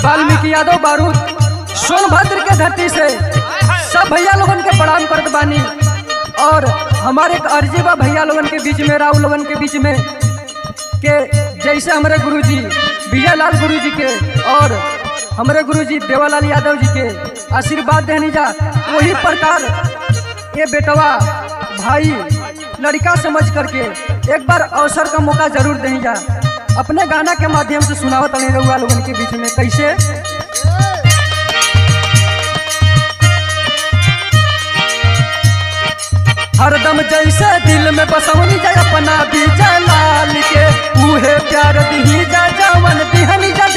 वाल्मीकि यादव बारूद सोनभद्र के धरती से सब भैया लोगन के प्रणाम करत बानी और हमारे एक अर्जी बा भैया लोगन के बीच में राव लोगन के बीच में के जैसे हमारे गुरुजी विजय लाल गुरु जी के और हमारे गुरुजी देवालाल यादव जी के आशीर्वाद देनी जा वही प्रकार ये बेटवा भाई लड़का समझ करके एक बार अवसर का मौका जरूर देनी जा अपने गाना के माध्यम से सुनावत नहीं रहुआ लोगन के बीच में कैसे हरदम जैसे दिल में बसवनी जाए अपना विजय लाल के उहे प्यार दिही जा जवन दिहनी जा